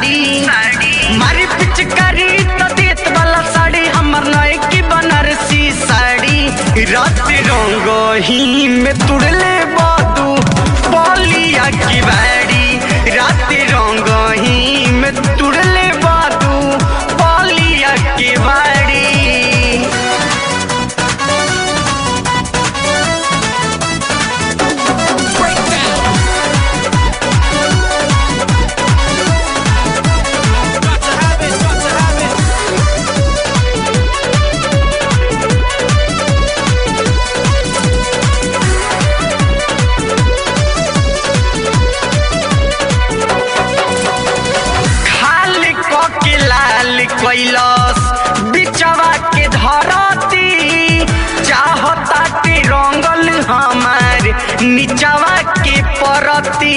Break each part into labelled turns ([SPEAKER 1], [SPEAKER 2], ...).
[SPEAKER 1] साड़ी मारी पिचकारी तो देत वाला साड़ी हमर नए की बनारसी साड़ी रात रंग ही में तुड़ले बादू बोलिया की बाड़ी रात रंग ही में तुड़ले बादू बोलिया की बाड़ी
[SPEAKER 2] Got to have it, got to have it.
[SPEAKER 1] खाली के लाल कैलस बिचवा के धरती चाहता के रंगल हमार निचवा के परती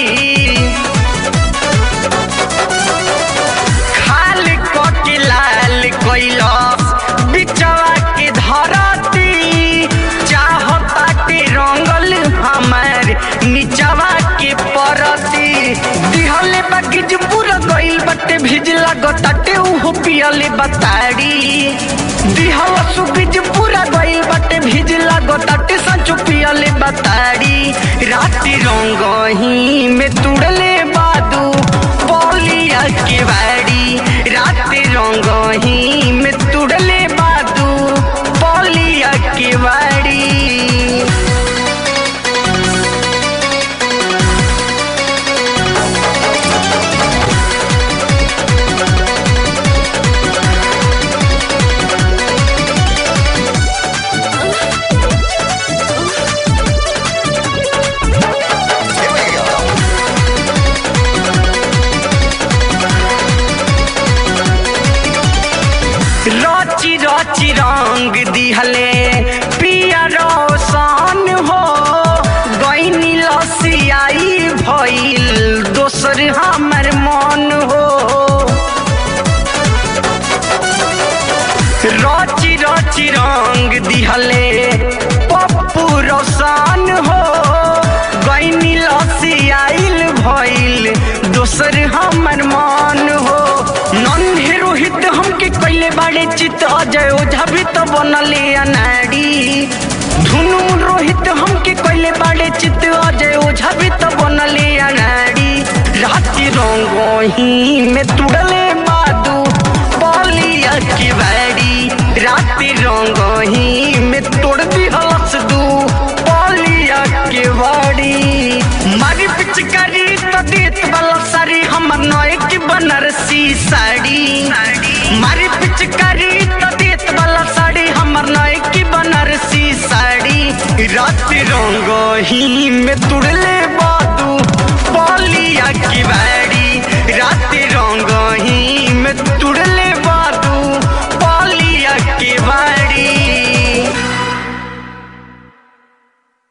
[SPEAKER 1] खाली के लाल कैलस बिचवा के धरती चाहता के रंगल हमार निचवा के परती दिहले बागिज पूरा गइल बटे भिजला गोताटे उहो पियले बताड़ी दिहला सुबिज पूरा गइल बटे भिजला गोताटे संचो पियले बताड़ी राती रंगही में तुड़ले बादू बोलिया के बाड़ी राती रंगही में तुड़ले बादू बोलिया के बाड़ी रची रची रंग दिहले पिया रोशन हो गईनी लसियाई भइल दोसर हमर मन हो रची रची रंग दिहले पप्पू रोशन हो गईनी लसियाइल भइल दोसर हमर मन हो नन्हे रोहित हमके कैले बाड़े चित अजय ओझा भी तो बनले अनाड़ी धुनु रोहित हमके कैले बाड़े चित अजय ओझा भी तो बनले अनाड़ी राति रंगोही में तुड़ले बादू बोलिया की बाड़ी राति रंगोही में तोड़ दी हलस दू बोलिया के बाड़ी मारी पिचकारी तो देत वाला साड़ी हमर नए की बनारसी साड़ी मारी पिचकारी तो देत वाला साड़ी हमर नए की बनारसी साड़ी रात रंगही में तुड़ले